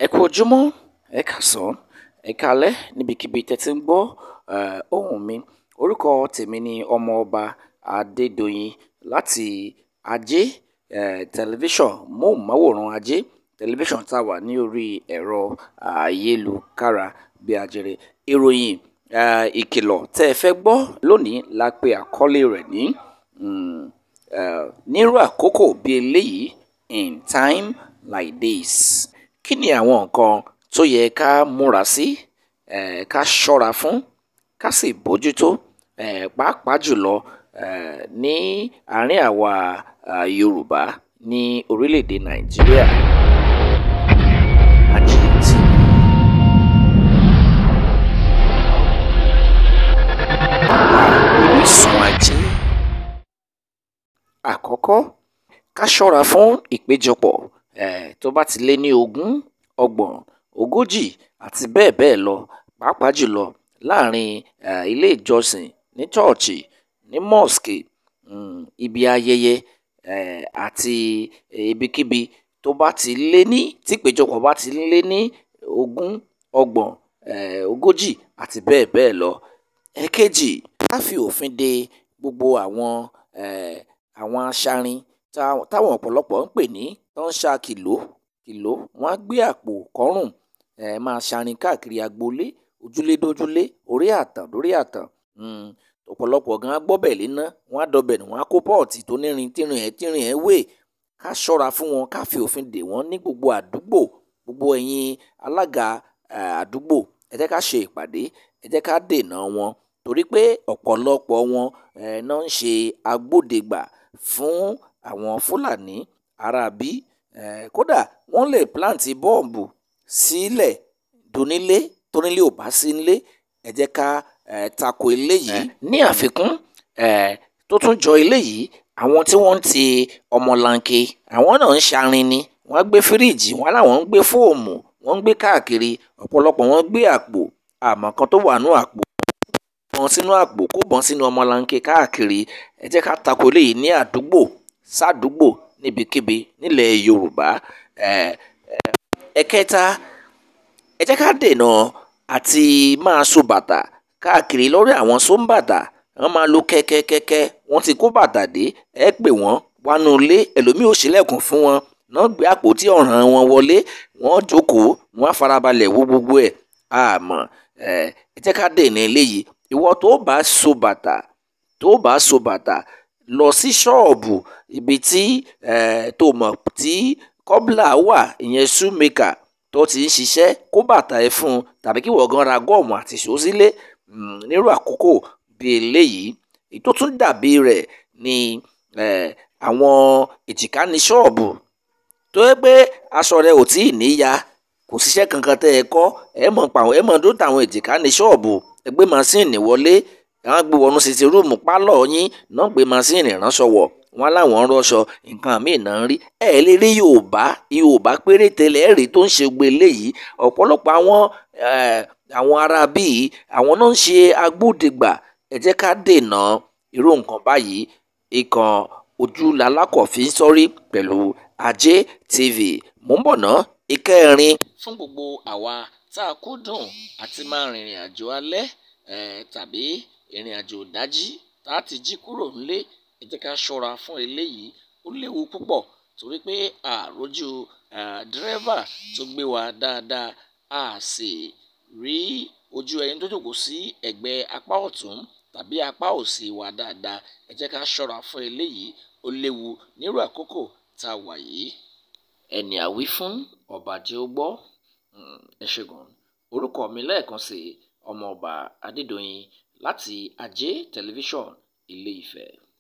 ẹ kú ojúmọ́ ẹ káàsán ẹ káalẹ́ níbikíbi tẹ́ ti ń gbọ́ ohùn mi orúkọ tèmi ni ọmọọba adédọ̀yìn láti ajé tẹlifíṣàn móhùnmáwòrán ajé tẹlifíṣàn tá a wà ní orí ẹ̀rọ ayélukára bí ajere ìròyìn ìkìlọ̀ tẹ́ ẹ fẹ́ gbọ́ lónìí la pè àkọlé rẹ̀ ní nírú àkókò bí eléyìí in time like this kí ni àwọn nǹkan tó yẹ ká múra sí um ká ṣọ́ra fún ká sì bójútó um pàápàá jùlọ um ní àárín àwa um Yorùbá ní orílẹ̀-èdè Nàìjíríà. Àjíǹtì. Orísun ajé. Àkọ́kọ́, ká ṣọ́ra fún ìpéjọpọ̀ um tó bá ti lé ní ogún, ọgbọ̀n, ogójì àti bẹ́ẹ̀ bẹ́ẹ̀ lọ pàápàá jùlọ láàrin um ilé ìjọsìn, ní chọ́ọ̀chì, ní mosque, um ibi ayẹyẹ um àti ibikíbi tó bá ti lé ní tí ìpéjọpọ̀ bá ti lé ní ogún, ọgbọ̀n, um ogójì àti bẹ́ẹ̀ bẹ́ẹ̀ lọ. Ẹ̀kejì, ká fi òfin de gbogbo àwọn um àwọn aṣarin táwọn ọ̀pọ̀lọpọ̀ ń pè ní tán ń ṣa kìló kìló, wọ́n á gbé àpò kọ́rùn um máa ṣarin káàkiri agboolé, ojúlé dójúlé, orí ààtàn dórí ààtàn um ọ̀pọ̀lọpọ̀ gan á gbọ́bẹ̀ léná, wọ́n á dọbẹ̀ nù, wọ́n á kó pọ́ọ̀tì tó nírin tírin ẹ̀ tírin ẹ̀ wé. Ká ṣọ́ra fún wọn, ká fi òfin dè wọ́n ní gbogbo àdúgbò. Gbogbo ẹ̀yin alága um àdúgbò, ẹ jẹ́ ká ṣe ìpàdé, ẹ jẹ́ ká dènà wọn torí pé ọ̀pọ̀lọpọ̀ wọn um ná ń ṣe agbódegbà fún àwọn Fúlàní aráabí um kódà wọ́n lè plant bọ́ọ̀bù sílẹ̀ donílé tónílé ò bá sí ńlé. Ẹ jẹ́ ká um tako eléyìí. Ní àfikún um tó tún jọ eléyìí, àwọn tí wọ́n ń ti ọmọlanke àwọn náà ń ṣarin ni. Wọ́n á gbé fíríìjì, wọ́n á láwọn ń gbé fóòmù, wọ́n ń gbé káàkiri. Ọ̀pọ̀lọpọ̀ wọn gbé àpò, a mọ̀ nǹkan tó wà nínú àpò bọ́n sínú àpò kó bọ́n sínú ọmọlanke káàkiri. Ẹ jẹ́ ká tako eléyìí ní àdúgbò sádúgbò níbikíbi nílẹ̀ Yorùbá. um ẹ̀kẹta, ẹ jẹ́ ká dènà àti máa so bàtà káàkiri lórí àwọn sóńbàtà. Wọ́n máa lo kẹ́kẹ́kẹ́kẹ́, wọ́n ti kó bàtà dé, ẹ pè wọ́n wá nú ilé, ẹlòmíì ó ṣílẹ̀kùn fún wọn, wọ́n gbé àpótí ọ̀ràn wọn wọlé, wọ́n jókòó, wọ́n á farabalẹ̀ wo gbogbo ẹ̀. A mọ̀ um ẹ jẹ́ ká dènà eléyìí. Ìwọ tó bá so bàtà tó bá so bàtà lọ sí ṣọ́ọ̀bù ibi tí um tó mọ̀ tí kọ́bílà wà ìyẹn shoemaker tó ti ń ṣiṣẹ́ kó bàtà ẹ fún un tàbí kí ìwọ gan ra gọ́ọ̀mù àti ìṣó sílé um nírú àkókò bí eléyìí. Èyí tó tún dàbí rẹ̀ ni um àwọn èjìká ní ṣọ́ọ̀bù tó jẹ́ pé aṣọ rẹ ò tíì níya, kò síṣẹ́ kankan tẹ́ ẹ kọ́, ẹ mọ̀ pa ẹ mọ̀ dó tàwọn èjìká ní ṣọ́ọ̀bù, ẹ gbé maṣíìnì wọlé, wọ́n á gbé wọnú sitting room pálọ̀ yín, wọ́n gbé maṣíìnì ránṣọ wọ̀, wọ́n á láwọn ń ránṣọ, nǹkan míì ná ń rí. Ẹ ẹ̀ lè rí Yorùbá, Yorùbá péréte lẹ̀ ẹ́ rí tó ń ṣe gbogbo eléyìí. Ọ̀pọ̀lọpọ̀ àwọn um àwọn aráabí yìí, àwọn ná ń ṣe agbódegbà. Ẹ jẹ́ ká dènà irú nǹkan báyìí. Ìkan ojú lalákàn fi ń sọ́rí pẹ̀lú Ajé TV. Mò ń bọ̀ ná. Ìkẹrin. Fún gbogbo àwa tá a kúndùn àti máa rìnrìn àjò alẹ́ um tàbí ìrìn àjò ìdájí tá ti jí kúrò ńlé, ẹ jẹ́ ká ṣọ́ra fún eléyìí. Ó léwu púpọ̀ torí pé a à rójú um dírẹ́fà tó gbé wa dáadáa, a à sì rí ojú ẹni tó jókòó sí ẹ̀gbẹ́ apá ọ̀tún tàbí apá òsì wa dáadáa. Ẹ jẹ́ ká ṣọ́ra fún eléyìí. Ó léwu nírú àkókò tá a wà yìí. Ẹni a wí fún ọba jẹ́ ó gbọ́. um Ẹ ṣé gan. Orúkọ mi lẹ́ẹ̀kan sí ọmọọba Adédọ̀yìn láti Ajé tẹlifíṣàn Ilé-Ifẹ̀.